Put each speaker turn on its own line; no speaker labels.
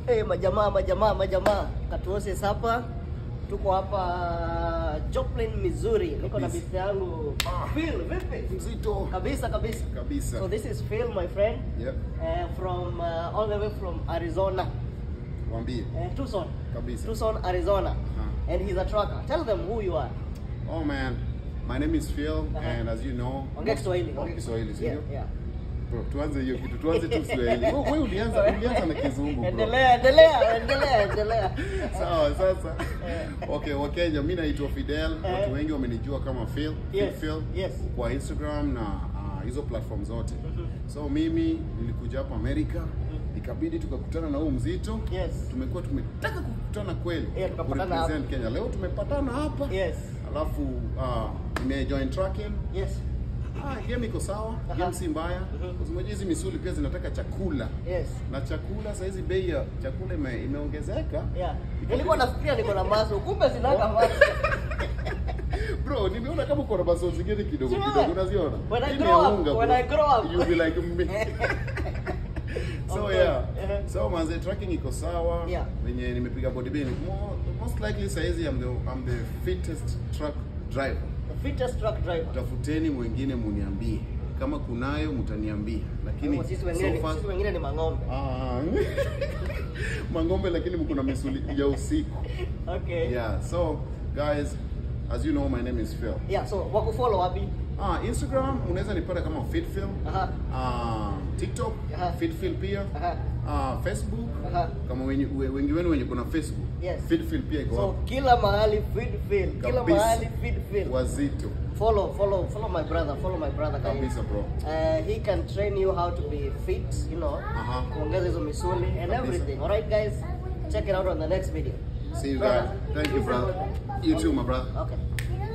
Hey, majamaa majamaa majamaa, Katuoses hapa, tuko hapa Joplin, Missouri. Niko na
Kabisa.
bisi yangu Phil, vipi?
Mzito
Kabisa kabisa.
kabisa.
So this is Phil, my friend,
Yep.
uh, from uh, all the way from Arizona,
Wambie.
uh, Tucson,
Kabisa.
Tucson, Arizona,
Uh-huh.
and he's a trucker. Tell them who you are.
Oh man, my name is Phil
Uh-huh.
and as you know,
Ongea Kiswahili.
Oh, Kiswahili, sio?
Yeah, yeah.
Bro, tuanze hiyo kitu, tuanze tu Kiswahili. Wewe wewe ulianza ulianza na kizungu bro.
Endelea, endelea, endelea, endelea.
Sawa sasa. Okay, Wakenya, mimi naitwa Fidel.
Eh.
Watu wengi wamenijua kama Phil, Phil
Yes,
Phil
yes.
kwa Instagram na ah, hizo platform zote. So mimi nilikuja hapa Amerika, ikabidi tukakutana na huu mzito.
Yes.
Tumekuwa tumetaka kukutana kweli.
Yeah, tukapatana
kurepresent Kenya. Leo tumepatana hapa.
Yes.
Alafu uh, nimejoin tracking.
Yes.
Ah, game iko sawa,
Aha.
game si mbaya.
Mhm.
Kwa sababu hizi misuli pia zinataka chakula.
Yes.
Na chakula saa hizi bei ya chakula ime, imeongezeka.
Yeah. Nilikuwa nafikiria niko na maso, kumbe sinaka maso.
Bro, nimeona kama uko na maso zingine kidogo
Sure.
kidogo unaziona.
When I
Hii ni
grow
ya
up,
unga,
when
bro.
I grow up.
You'll be like me. so
Okay.
yeah.
Uh-huh.
So manze tracking iko sawa.
Yeah.
Wenye nimepiga bodybuilding. Mo- Most likely saa hizi I'm the I'm the fittest truck driver.
The fittest truck driver.
Tafuteni mwingine muniambie. Kama kunayo mtaniambia. Lakini
Kwa sisi wengine,
so far
sisi wengine ni mang'ombe.
Ah. Mangombe lakini mko na misuli ya usiku.
Okay.
Yeah, so guys, as you know my name is Phil.
Yeah, so wakufollow wapi?
Ah, Instagram unaweza nipata kama FitPhil.
Aha.
Ah, TikTok
Aha.
FitPhil pia.
Aha.
Ah, Facebook
Aha.
kama wenye, we- wengi wenu wenye kuna Facebook.
Yes.
FitPhil pia iko
So
hapo.
kila mahali feed feel. Kila
Kabisa.
mahali feed feel.
Wazito.
Follow, follow, follow my brother. Follow my brother guys.
Kabisa bro.
Uh, he can train you how to be fit, you know,
Aha.
kuongeza hizo misuli and
Kabisa.
everything. All right, guys, check it out on the next video.
See you guys. Thank you brother. You too my brother.
Okay.